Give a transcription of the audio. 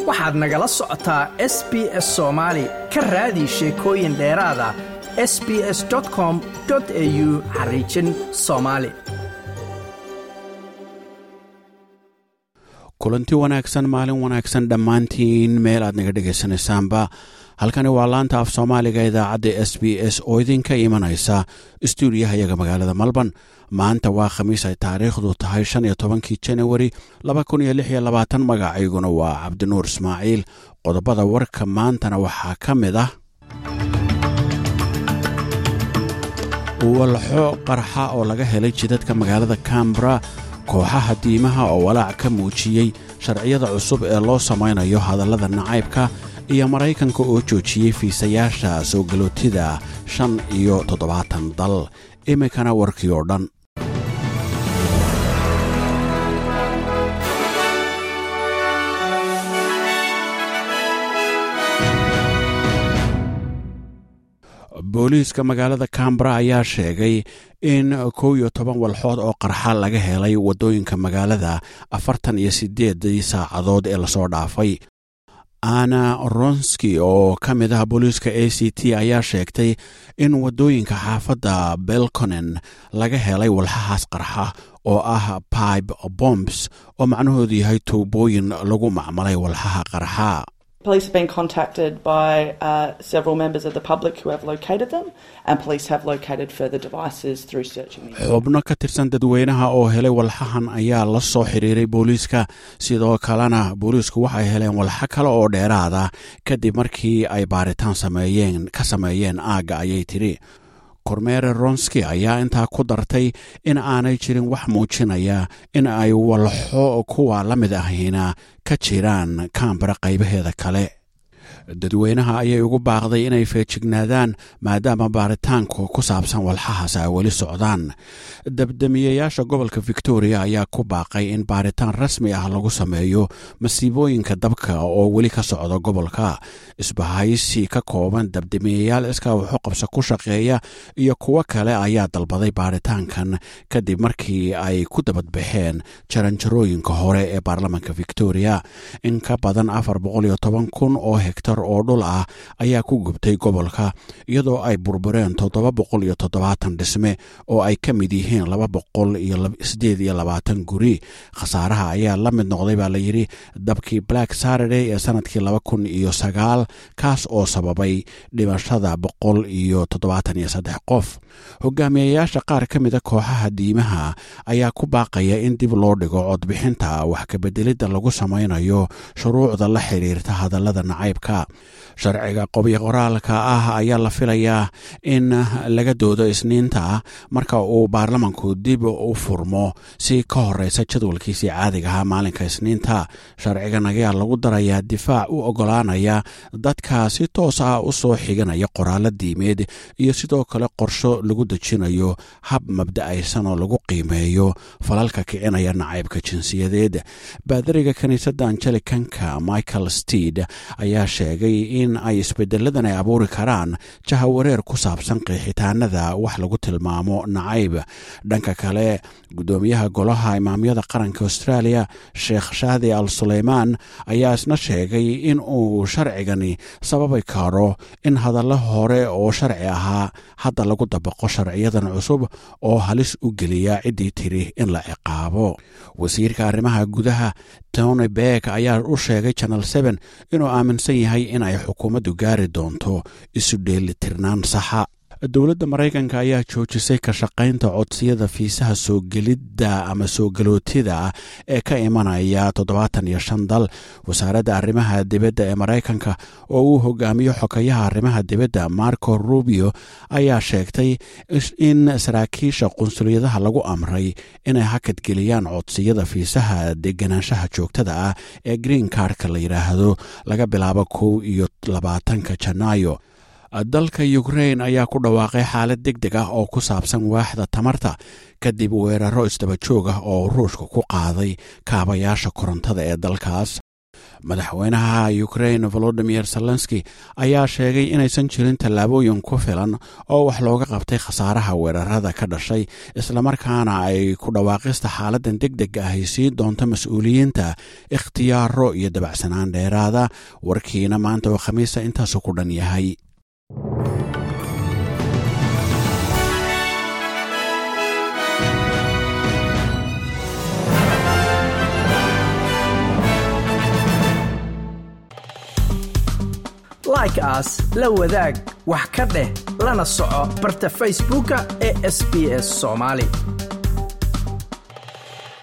waxaad nagala socotaa s b s soomaali ka raadi sheekooyin dheeraada s b s com au xariijin soomaali kulanti wanaagsan maalin wanaagsan dhammaantiin meel aad naga dhegaysanaysaanba halkani waa laanta af soomaaliga idaacadda s b s oo idinka imanaysa stuudiyahayaga magaalada malban maanta waa khamiis ay taariikhdu tahay shan iyo tobankii janawari laba kun iyo lix iyo labaatan magacayguna waa cabdinuur ismaaciil qodobada warka maantana waxaa ka mid ah walxo qarxa oo laga helay jidadka magaalada cambra kooxaha diimaha oo walaac ka muujiyey sharciyada cusub ee loo samaynayo hadallada nacaybka iyo maraykanka oo joojiyey fiisayaasha soo galootida shan iyo toddobaatan dal iminkana warkii oo dhan booliiska magaalada cambra ayaa sheegay in kow iyo toban walxood oo qarxa laga helay waddooyinka magaalada afartan iyo siddeedii saacadood ee lasoo dhaafay ana ronski oo ka mid ah booliiska a c t ayaa sheegtay in waddooyinka xaafadda belconen laga helay walxahaas qarxa oo ah pibe bombs oo macnahoodu yahay tuubooyin lagu macmalay walxaha qarxa Police have been contacted by uh, several members of the public who have located them, and police have located further devices through searching the xubno ka tirsan dadweynaha oo helay walxahan ayaa la soo xiriiray booliiska sidoo kalena booliisku waxay heleen walxo kale oo dheeraada kadib markii ay baaritaan sameeyeen ka sameeyeen aagga ayay tidhi kormeere ronski ayaa intaa ku dartay in aanay jirin wax muujinaya in ay walxo kuwa la mid ahina ka jiraan kambara qaybaheeda kale dadweynaha ayay ugu baaqday inay feejignaadaan maadaama baaritaanku ku saabsan walxahaas ay weli socdaan dabdamiyayaasha gobolka victoria ayaa ku baaqay in baaritaan rasmi ah lagu sameeyo masiibooyinka dabka oo weli ka socda gobolka isbahaysi ka kooban dabdamiyayaal iskaa wuxu qabsa ku shaqeeya iyo kuwo kale ayaa dalbaday baaritaankan kadib markii ay ku dabadbaxeen jaranjarooyinka hore ee baarlamanka victoria in ka badan afar boqoliyo toban kun oo hegtar oo dhul ah ayaa ku gubtay gobolka iyadoo ay burbureen toddoba boqol iyo toddobaatan dhisme oo ay ka mid yihiin laba boqol iyo sideed iyo labaatan guri khasaaraha ayaa la mid noqday baa la yidhi dabkii black saturday ee sanadkii laba kun iyo sagaal kaas oo sababay dhimashada boqol iyo toddobaatan iyo saddex qof hogaamiyayaasha qaar ka mida kooxaha diimaha ayaa ku baaqaya in dib loo dhigo codbixinta wax kabeddelidda lagu samaynayo shuruucda la xiriirta hadallada nacaybka sharciga qobyo qoraalka ah ayaa la filayaa in laga doodo isniinta marka uu baarlamanku dib u furmo si ka horeysa jadwalkiisii caadiga ahaa maalinka isniinta sharcigan ayaa lagu darayaa difaac u ogolaanaya dadka si toos ah u soo xiganaya qoraalo diimeed iyo sidoo kale qorsho lagu dejinayo hab mabda'aysan oo lagu qiimeeyo falalka kicinaya nacaybka jinsiyadeed baadariga kiniisadda angelicanka michael steed ayaa sheegay in ay isbedeladan ay abuuri karaan jahawareer ku saabsan qeexitaanada wax lagu tilmaamo nacayb dhanka kale guddoomiyaha golaha imaamyada qaranka australia sheekh shaadi al suleymaan ayaa isna sheegay in uu sharcigani sababi karo in hadallo hore oo sharci ahaa hadda lagu dabaqo sharciyadan cusub oo halis u geliya ciddii tiri in la ciqaabo wasiirka arrimaha gudaha tony beck ayaa u sheegay channel seen inuu aaminsan yahay in ay xukuumaddu gaari doonto isu dheelitirnaan saxa dowladda maraykanka ayaa joojisay ka shaqaynta codsiyada fiisaha soo gelidda ama soo galootida ee ka imanaya toddobaatan iyo shan dal wasaaradda arrimaha dibadda ee maraykanka oo uu hogaamiyo xokayaha arrimaha dibadda marco rubio ayaa sheegtay in saraakiisha qunsuliyadaha lagu amray inay hakadgeliyaan codsiyada fiisaha deganaanshaha joogtada ah ee green cardka la yidhaahdo laga bilaabo kow iyo labaatanka janaayo dalka ukrain ayaa ku dhawaaqay xaalad deg deg ah oo ku saabsan waaxda tamarta kadib weeraro isdaba joog ah oo ruushka ku qaaday kaabayaasha korontada ee dalkaas madaxweynaha ukrain volodimir zelenski ayaa sheegay inaysan jirin tallaabooyin ku filan oo wax looga qabtay khasaaraha weerarada ka dhashay islamarkaana ay ku dhawaaqista xaaladan deg deg ahy siin doonto mas-uuliyiinta ikhtiyaaro iyo dabacsanaan dheeraada warkiina maanta oo khamiisa intaasu ku dhan yahay like aas la wadaag wax ka dheh lana soco barta facebooka ee sb s somaali